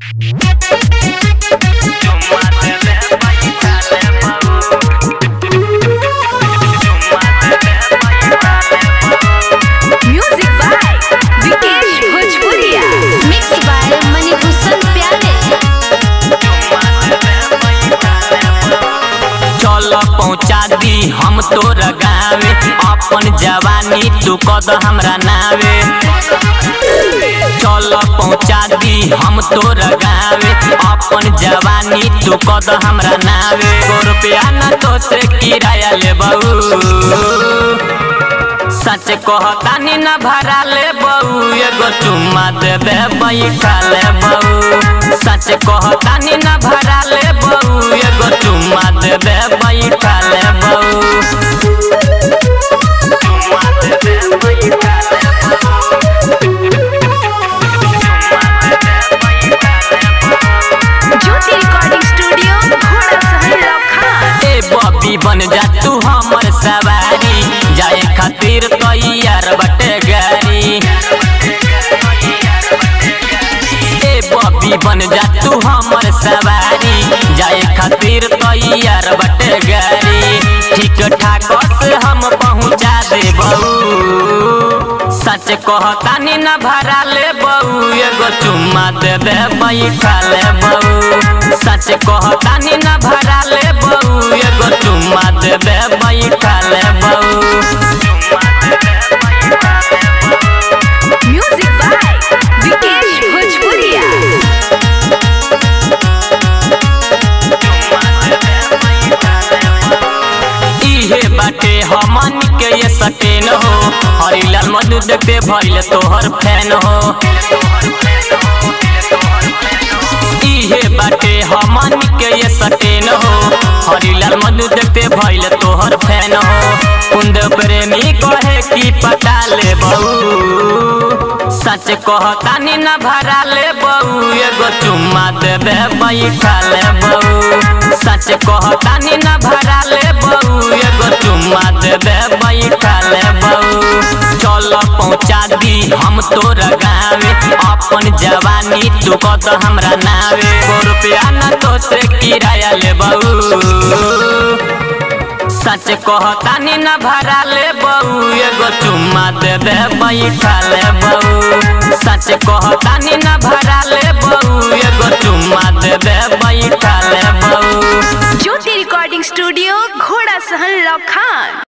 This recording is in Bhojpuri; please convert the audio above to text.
म्यूजिक बाय विकेश भोजपुरिया मिक्स बाय मणिभूषण प्यारे चल पहुँचा दी हम तोर गावे अपन जवानी तू कद हमरा नावे चल पहुँचा दी हम तोर गावे अपन जवानी तू कद हमरा नावे सौ रुपया न तो से किराया ले सच कहतानी न भरा ले बहू एगो चुम्मा देबे बैठा ले बहू सच कहतानी न भरा ले बहू एगो चुम्मा देबे बैठा ले बहू ज्योति रिकॉर्डिंग स्टूडियो घोड़ा सहल लखन ए बबी बन जा तू हमर सवारी जाए खातिर तैयार बटे गाड़ी ए बबी बन जा तू हमर सवारी जाए खातिर तैयार बटे गाड़ी ठीक ठाक से हम पहुँचा दे सच कहतानी न भरा ले बहू एगो चुम्मा देबे बैठा ले बहू सच कहतानी न भरा ले बहू एगो चुम्मा देबे बैठा ले बहू म्यूजिक बाय विकेश भोजपुरिया इहे बाटे हमन के ये सकेन हो हरिलाल मधु देखते भइल तोहर फैन हो इहे बाटे हमन के ये सकेन हो हरिलाल मधु देखते भइल तोहर फैन हो कुंद प्रेमी कहे की पटा ले बहू सच कहतानी न भरा ले बहू एगो चुम्मा देबे बैठा ले बहू सच कहतानी न भरा ले बहू एगो चुम्मा देबे बैठा ले बहू चल पहुँचा दी हम तोर गावे अपन जवानी तू कत हमरा नावे सौ रुपया न तो से किराया ले बहू सच कहतानी न भरा ले बहू एगो चुम्मा देबे बैठा ले बहू सच कहतानी न भरा ले बहू एगो चुम्मा देबे बैठा ले बहू ज्योति रिकॉर्डिंग स्टूडियो घोड़ा सहल लखन